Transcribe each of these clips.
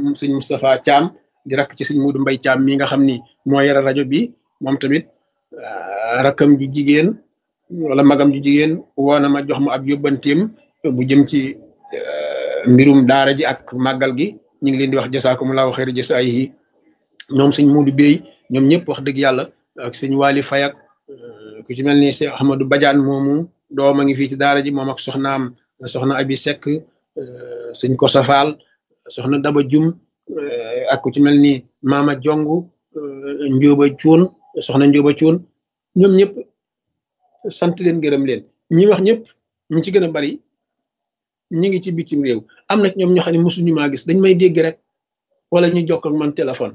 sëñ Moustapha Thiam di rakk ci sëñ Muudu Mbay Thiam mi nga xam ni moo yore rajo bi moom tamit rakkam ju jigéen wala magam ju jigéen woo na ma jox ma ab yóbbanteem bu jëm ci mbirum daara ji ak màggal gi ñu ngi leen di wax jasaakumullahu xayra jasaayihi ñoom sëñ Muudu Bey ñoom ñëpp wax dëgg yàlla ak sëñ Waali Fayak ku ci mel ni Cheikh Ahmadou Badiane moomu doom a ngi fii ci daara ji moom ak soxnaam soxna Abi Seck sëñ ko safaal soxna Daba Jum ak ku ci mel ni Maama Jongu Njóoba Cuun soxna Njóoba Cuun ñoom ñëpp sant leen gërëm leen ñi wax ñëpp ñu ci gën a bari ñi ngi ci bitim réew am na ñoom ñoo xam ne mosuñu maa gis dañ may dégg rek wala ñu jokk ak man téléphone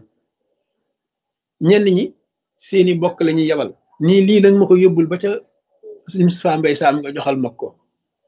ñenn ñi seeni bokk la ñuy yebal nii lii nag ma ko yóbbul ba ca Moustapha Mbay Saam nga joxal ma ko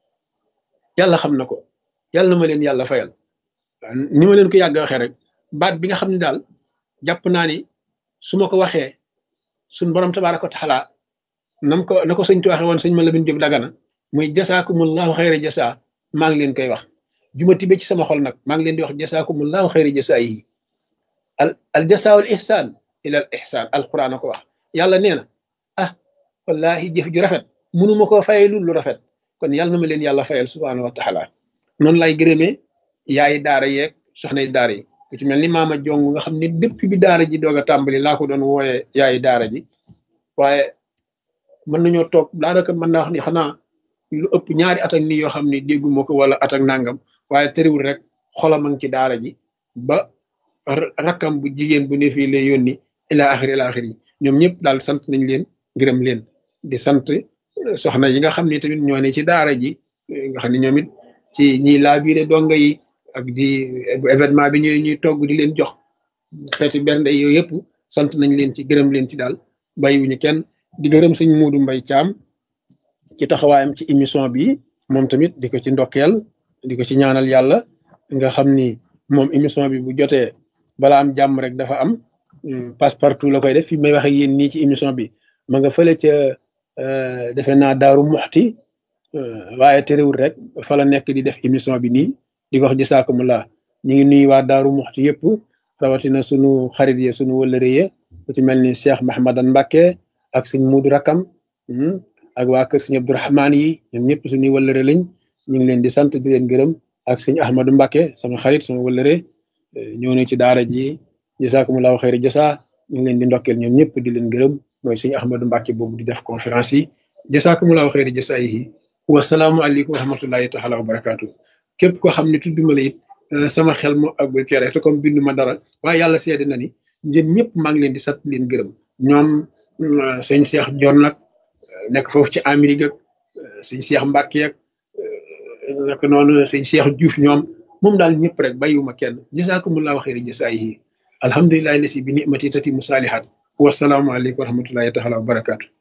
yàlla xam na ko yàlla na ma leen yàlla fayal ni ma leen ko yàgg waxee rek baat bi nga xam ne daal jàpp naa ni su ma ko waxee suñ borom tabaaraka wa taala nam ko na ko sëñ tu waxee woon sëñ ma la bin jóg dagana muy jasaakumullahu xayra jasaa maa ngi leen koy wax juma tibe ci sama xol nag maa ngi leen di wax jasaakumullahu xayra jasaa yi al al jasaawul ihsaan ila al ihsaan alquran a ko wax yàlla nee na ah wallahi jëf ju rafet mënuma koo fayee lu lu rafet kon yàlla na ma leen yàlla fayal subhaanahu wa taala noonu lay gërëmee yaayi daara yeeg soxnay daara yi ku ci mel ni maama jong nga xam ne depuis bi daara ji doog a tàmbali laa ko doon wooyee yaayi daara ji waaye mën nañoo toog daanaka mën naa wax ni xanaa lu ëpp ñaari at ak nii yoo xam ne dégguma ko wala at ak nangam waaye tëriwul rek xolam a ngi ci daara ji ba rakkam bu jigéen bu ne fii lay yónni ila axiri ila axiri ñoom ñëpp daal sant nañ leen gërëm leen di sant soxna yi nga xam ne tamit ñoo ne ci daara ji nga xam ne ñoom it ci ñiy laabiire donga yi ak di événement bi ñuy ñuy togg di leen jox xeeti bernde yooyu yëpp sant nañ leen ci gërëm leen ci daal bàyyiwuñu kenn di gërëm suñ Muudu Mbay Caam ci taxawaayam ci émission bi moom tamit di ko ci ndokkeel di ko ci ñaanal yàlla nga xam ni moom émission bi bu jotee bala am jàmm rek dafa am passe partout la koy def fi may waxe yéen nii ci émission bi ma nga fële ca defe naa daaru muxti waaye terewul rek fa la nekk di def émission bi nii di wax jisaakumulaa ñu ngi nuyu waa daaru muxti yëpp rawatina sunu xarit ye sunu wëllëre ye ku ci mel ni Cheikh Mahamadan Mbacke ak sëñ Muudu Rakam ak waa kër sëñ Abdourahmaan yi ñoom ñëpp suñuy wëllëre lañ ñu ngi leen di sant di leen gërëm ak sëñ Ahmadou Mbacke sama xarit sama wëllëre ñëw na ci daara ji jisaakumulaahu xayri jasa ñu ngi leen di ndokkeel ñoom ñëpp di leen gërëm mooy sëñ Ahmadou Mbacke boobu di def conférence yi jisaakumulaahu xayri jasa yi wasalaamualeykum wa rahmatullahi taala wa barakaatu képp koo xam ne tudduma la it sama xel moo àggul ci rek te comme bindu ma dara waaye yàlla seede na ni ñun ñëpp maa ngi leen di sant leen gërëm ñoom sëñ Cheikh Jon nag nekk foofu ci Amérique ak sëñ Cheikh Mbacke ak naka noonu sëñ Cheikh Diouf ñoom moom daal ñëpp rek bàyyiwuma kenn jasaakumullahu xayri jasaayihi alhamdulilahi lasi bi nimati tati musaalihat wasalaamualeykum wa rahmatullahi taala wa barakaatu